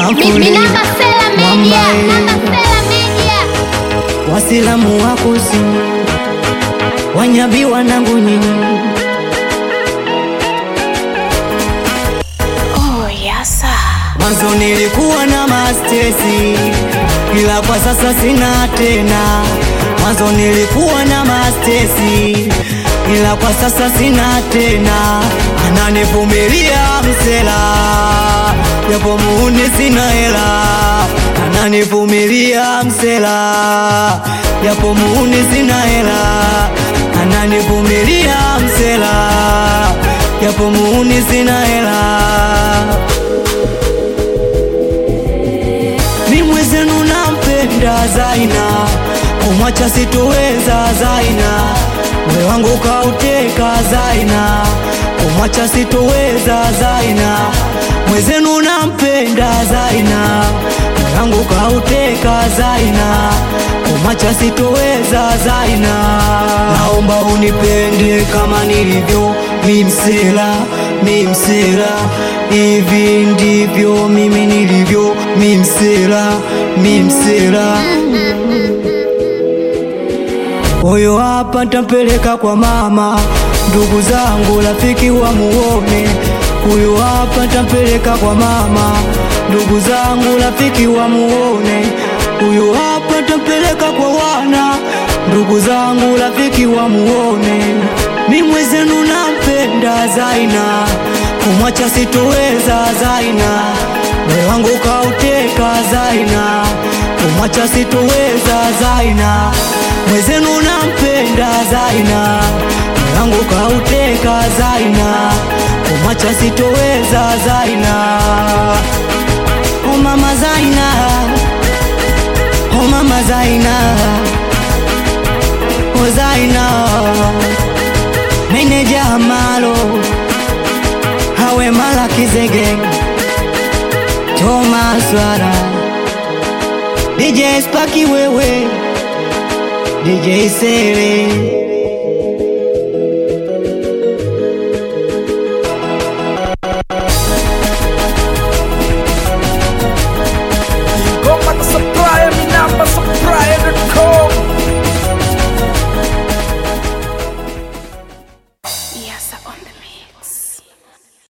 Mamfuli Minamba Sela Media, Mwambae. Namba Sela Media. Wasilamu wa kusini Wanyabi wanangu nyinyi Oh, yasa. Mwanzo nilikuwa na mastesi ila kwa sasa sina tena. Mwanzo nilikuwa na mastesi ila kwa sasa sina tena. Ananivumilia msela japo muuni sina hela. Ananivumilia msela japo muuni sina hela. Ananivumilia msela japo muuni sina hela. Mi mwezenu nampenda Zaina, kumwacha sitoweza Zaina, moyo wangu kauteka Zaina, kumwacha sitoweza Zaina, mwezenu nampenda Zaina, moyo wangu kauteka Zaina, kumwacha sitoweza Zaina, naomba unipende kama nilivyo mi msela, mi msela, hivi ndivyo mimi nilivyo, mi msela, mi msela. Huyo hapa ntampeleka kwa mama, ndugu zangu, rafiki wa muone. Huyo hapa ntampeleka kwa mama, ndugu zangu, rafiki wa muone. Huyo hapa ntampeleka kwa wana, ndugu zangu, rafiki wa muone. Mi mwezenu nampenda Zaina, kumwacha sitoweza Zaina, moyo wangu kauteka Zaina, kumwacha sitoweza Zaina, mwezenu nampenda Zaina, moyo wangu kauteka Zaina, kumwacha sitoweza Zaina. Oh mama Zaina, oh mama Zaina, oh Zaina meneja Amalo hawe mala Kizege Thomas Wara DJ Spaki wewe DJ Sele